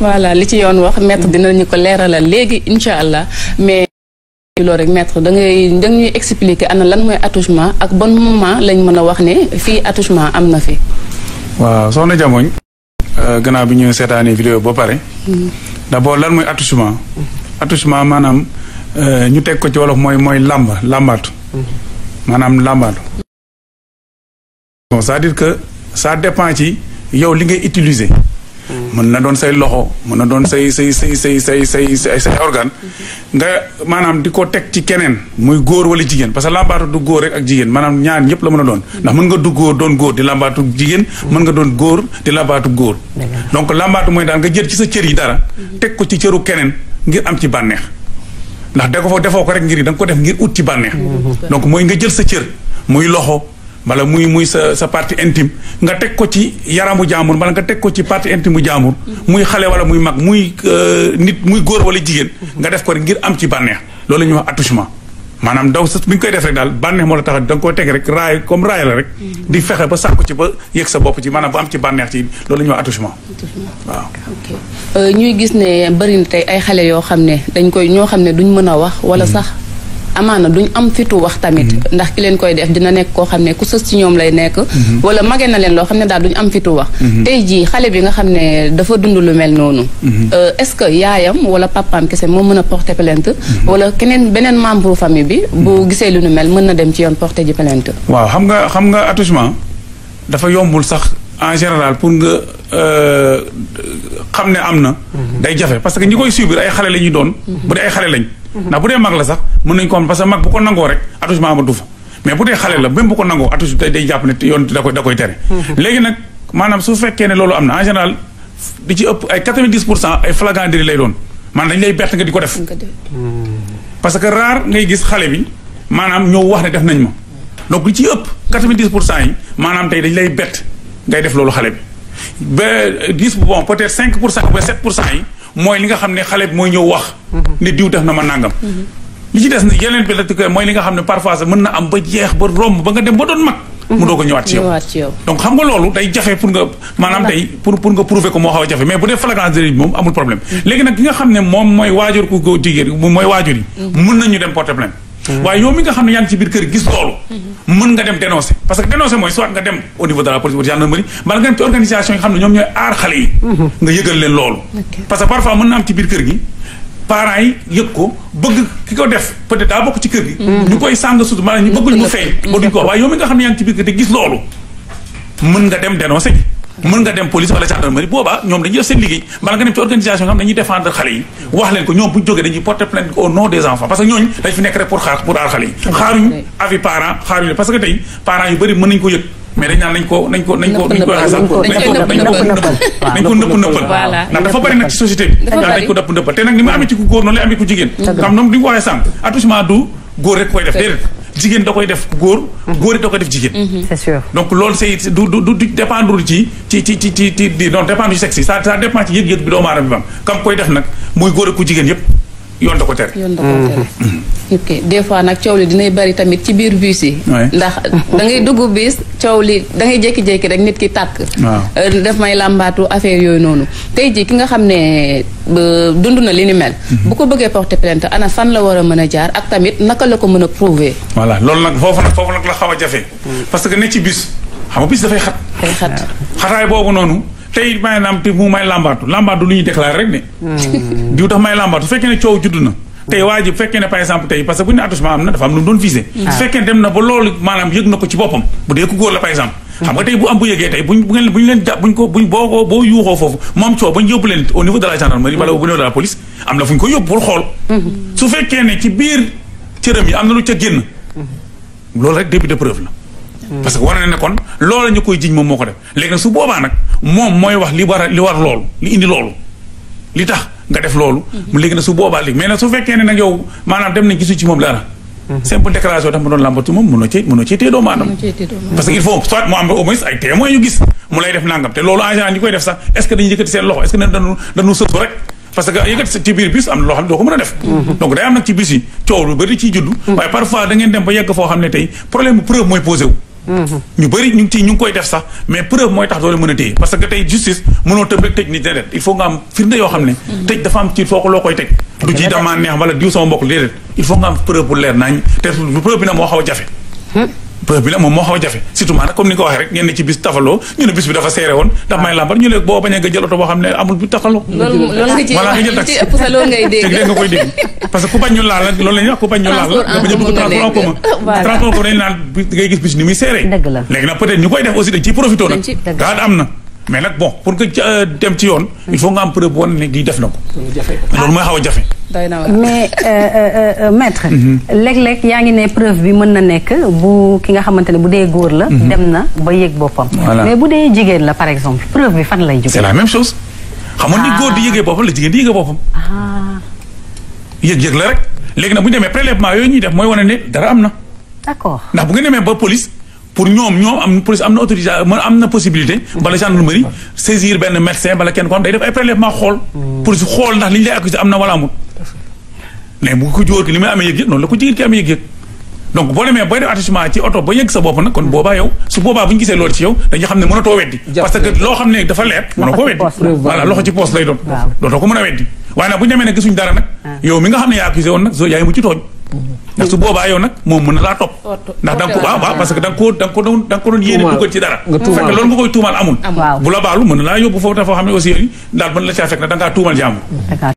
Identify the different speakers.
Speaker 1: voilà li ci yoon wax maître dinañu ko leeralal léegi incha allah mais loolu rek maître da ngay da ñuy expliquer ana lan mooy attouchement ak bon moment lañ mën a wax ne fii attouchement am na fi.
Speaker 2: waaw soxna Jamoñ gannaaw bi ñu seetaanee vidéo ba pare d'abord lan mooy attouchement attouchement maanaam ñu teg ko ci wolof mooy mooy làmb làmbaatu maanaam làmbaatu bon c'est-à-dire que ça dépend ci yow li ngay utiliser mën na doon say loxo mën na doon say say say say say say say say organe nga maanaam di ko teg ci keneen muy góor wala jigéen parce que làmbaatu du góor rek ak jigéen maanaam ñaar ñëpp la mën a doon ndax mën nga du góor doon góor di làmbaatu jigéen mën nga doon góor di làmbaatu góor donc làmbaatu mooy daal nga jël ci sa cër yi dara teg ko ci cëru keneen ngir am ci bànneex ndax da ko fa defoo ko rek ngir da nga ko def ngir ut ci bànneex donc mooy nga jël sa cër muy loxo wala muy muy sa sa partie intime nga teg ko ci yaramu jaamur wala nga teg ko ci partie intime bu jaamur muy xale wala muy mag muy nit muy góor wala jigéen nga def ko rek ngir am ci bànneex loolu la ñuy wax attouchement maanaam daw sa bi nga koy def rek daal bànneex moo la tax da nga koy teg rek raay comme raay la rek di fexe ba sàkku ci ba yëg sa bopp ci maanaam ba am ci bànneex ci loolu la ñuy wax attouchement waaw
Speaker 1: ok ñuy gis ne bëri na tey ay xale yoo xam ne dañ koy ñoo xam ne duñ mën a wax wala sax amaana duñ am fitu wax tamit ndax ki leen koy def dina nekk koo xam ne ku sës ci ñoom lay nekk wala mage na leen loo xam ne daal duñ am fitu wax tey jii xale bi nga xam ne dafa dund lu mel noonu est-ce que yaayam wala papaam kese moo mën a porter plainte wala keneen beneen membre famille bi bu gisee lu nu mel mën na dem ci yoon porter ji plainte
Speaker 2: waaw xam nga xam nga attouchement dafa yombul sax en général pour nga xam ne am na day jafe parce que ñi koy subir ay xale la ñuy doon bu dee ay xale lañ ndax bu dee mag la sax mën nañu ko am parce que mag bu ko nangoo rek attouchement amatu fa mais bu dee xale la même bu ko nangoo attouchement day jàpp ne yoon da koy da koy tere léegi nag maanaam su fekkee ne loolu am na en général di ci ëpp ay 90 pour cent ay flagrant délit lay doon maanaam dañ lay bett nga di ko def parce que rare ngay gis xale bi maanaam ñëw wax ne def nañ ma donc li ci ëpp 90 pour cent yi maanaam tey dañ lay bett ngay def loolu xale bi ba 10 bon peut-être 5 pour cent ba 7 pour cent yi mooy li nga xam ne xale bi mooy ñëw wax ne diw def na ma nàngam li ci des yeneen bi la mooy li nga xam ne parfois sax mën na am ba jeex ba romb ba nga dem ba doon mag mu doo ko ñëwaat ci yow donc xam nga loolu day jafe pour nga maanaam tey pour pour nga prouver ko moo xaw a jafe mais bu dee flagrant délit bi moom amul problème léegi nag ki nga xam ne moom mooy waajur ku góor jigéen mooy waajur yi mën nañu dem porter plainte waaye yow mi nga xam ne yaa ngi ci biir kër gis loolu mën nga dem dénoncer parce que dénoncer mooy soit nga dem au niveau de la police ou gendarmerie mbala nga dem ci organisation yi nga xam ne ñoom ñooy aar xale yi nga yëgal leen loolu parce que parfois mën na am ci biir kër gi parents yi yëg ko bëgg ki ko def peut-être daa bokk ci kër gi ñu koy sàng sut maanaam ñu bëggul mu feeñ ba duñ ko wax waaye yow mi nga xam ne yaa ngi ci biir kër te gis loolu mën nga dem dénoncer ji mën nga dem police wala gendarmerie boobaa ñoom dañuy def seen liggéey bala nga dem ci organisation nga xam dañuy défendre xale yi wax leen ko ñoom bu ñu jógee dañuy porter plainte au nom des enfants parce que ñooñu dañ fi nekk rek pour xaar pour aar xale yi xaaruñu avis parents xaaruñu parce que tey parents yu bëri mën nañu ko yëg mais dañ naan nañ ko nañ ko nañ ko nañ ko waxee sax nañ ko nañ ko nañ ko nëpp nëppal ndax dafa bëri nag ci société bi daal dañ ko nëpp nëppal te nag ni mu amee ci ku góor noonu lay amee ku jigéen xam noonu di nga ko waxee sànq attouchement du góor rek koy def déedéet jigéen da koy def góor góor it da koy def jigéen
Speaker 3: c'est sûr
Speaker 2: donc loolu c'est du du du dépendre ci ci ci ci ci ci non dépendre ci sexe yi ça ça dépend ci yëg-yëg bi doomu aadama bi bam kam koy def nag muy góor ak ku jigéen yëpp yoon da ko tere
Speaker 1: yoon da ko tere ok des fois nag coow li dinay bari tamit ci biir bus yi ndax da ngay dugg bis coow li da ngay jékki-jékki rek nit ki tàkk daf may làmbaatu affaire yooyu noonu tey jii ki nga xam ne dund na li ni mel bu ko bëggee porter plainte ana fan la war a mën a jaar ak tamit naka la ko mën a prouver
Speaker 2: voilà loolu nag foofu nag foofu nag la xaw a jafe parce que ne ci bis xam nga bis dafay xat
Speaker 1: day xat
Speaker 2: xataay boobu noonu tey maanaam te mu may làmbaatu làmbaatu lu ñuy déclaré rek ne diw tax may làmbaatu su fekkee ne coow judd na tey waa ji bu fekkee ne par exemple tey parce que bu ñu ne attouchement am na dafa am lu mu doon visé su fekkee ne dem na ba loolu maanaam yëg na ko ci boppam bu dee ku góor la par exemple xam nga tey bu am bu yëgee tey buñ bu ngeen bu ñu leen jàpp buñ ko buñ boo ko boo yuuxoo foofu moom coow bañ yóbbu leen au niveau de la gendarmerie wala au niveau de la police am na fu ñu ko yóbbu pour xool su fekkee ne ci biir cëram yi am na lu ca génn loolu rek début de preuve la parce que war na ne kon loolu ñu koy jiñ moom moo ko def léegi nag su boobaa nag moom mooy wax li war a li war loolu li indi loolu li tax nga def loolu mu léegi nag su boobaa léegi mais nag su fekkee ne nag yow maanaam dem nañ gisu ci moom dara simple déclaration tax ma doon làmbatu moom mënoo cee mënoo cee téye doomu aadama parce que il faut soit mu am au moins ay témoins yu gis mu lay def nangam te loolu en général ñi koy def sax est ce que dañuy yëkkati seen loxo est ce que dañu dañu sësu rek parce que yëkkati ci biir bus am na loo xam ne doo ko mën a def donc day am nag ci bus yi coow lu bëri ciy judd waaye parfois da ngeen dem ba yegg foo xam ne tey problème bu preuve mooy posé wu ñu bëri ñu ngi ci ñu ngi koy def sax mais preuve mooy tax doole mën a téye parce que tey justice mënoo tëb rek tëj nit déedéet il faut nga am firnde yoo xam ne tëj dafa am ci foo ko loo koy teg du ci dama neex wala diw sama mbokk déedéet il faut nga am preuve bu leer nañ te preuve bi nag moo xaw a jafe preuve bi nag moom moo xaw a jafe surtout maanaam comme ni nga ko waxee rek ngeen ne ci bis tafaloo ñu ne bis bi dafa seere woon ndax may lambar ñu ne boo bañee nga jël oto boo xam ne amul bi tafaloo
Speaker 1: loolu loolu nga ci
Speaker 2: Voilà,
Speaker 1: wax
Speaker 2: nga jël
Speaker 1: li
Speaker 2: taxi.
Speaker 1: ci ëpp sa loolu ngay
Speaker 2: te
Speaker 1: dégg.
Speaker 2: dégg nga koy dégg parce que ku bañ ñu laal nag loolu la ñuy wax ku bañ ñu laal la nga bañ a dugg transport en commun
Speaker 3: Voilà.
Speaker 2: transport en commun dañu naan bi ngay gis bis ni muy seere
Speaker 3: Dëgg la.
Speaker 2: léegi nag peut-être ñu koy def aussi dañ ciy profité nag
Speaker 1: Dañ ci-
Speaker 3: dëgg
Speaker 2: gaa am na mais nag bon pour que euh, dem ci yoon il faut nga am preuve woon ne di def na ko loolu mooy xaw a jafe
Speaker 1: doy na waar.
Speaker 3: mais euh, euh, euh, maître léeg-léeg yaa ngi ne preuve bi mën na nekk bu ki nga xamante ne bu dee góor la dem na ba yëg boppam
Speaker 2: Voilà.
Speaker 3: mais bu dee jigéen la par exemple preuve bi fan lay jóge
Speaker 2: c'est la même chose xam nga ni góor di yëgee boppam la jigéen di yëgee boppam
Speaker 3: ah
Speaker 2: yëg-yëg la rek léegi nag bu ñu demee prélèvement yooyu ñuy def mooy wane ne dara am na
Speaker 3: d'accord
Speaker 2: ndax bu ngeen demee ba police pour ñoom ñoom am police am na autorisation mën am na possibilité bala gendarmerie saisir benn médecin bala kenn ko day def ay prélèvement xool police xool ndax li ñu lay accusé am na wala amul mais bu ko jóor ki li muy amee yëg-yëg noonu la ko jigéen ki amee yëg-yëg donc boo demee booy def attachement ci oto ba yëg sa bopp nag kon boobaa yow su boobaa bu ñu gisee loolu ci yow dañuy xam ne mënatoo weddi parce que loo xam ne dafa leer mënoo ko weddi
Speaker 3: poos la.
Speaker 2: voilà loxo ci poos lay doon
Speaker 3: Waaw.
Speaker 2: dootoo ko mën a weddi waaye nag bu ñu demee nag gisuñ dara nag yow mi nga xam ne yaa accusé woon nag so yaay mu ci tooñ ndax su boobaa yow nag moom mën na laa topp ndax da nga ko waaw waaw parce que da nga ko da nga ko doon da nga ko doon yéene
Speaker 4: Tuumaal.
Speaker 2: dugal ci dara
Speaker 4: Nga tuumaal.
Speaker 2: fekk loolu nga koy tuumaal amul
Speaker 3: waaw
Speaker 2: bu la baalu mën na laa yóbbu foofu dafa xam ne aussi daal mën la caa fekk ne da ngaa tuumal jàmm
Speaker 3: d'accord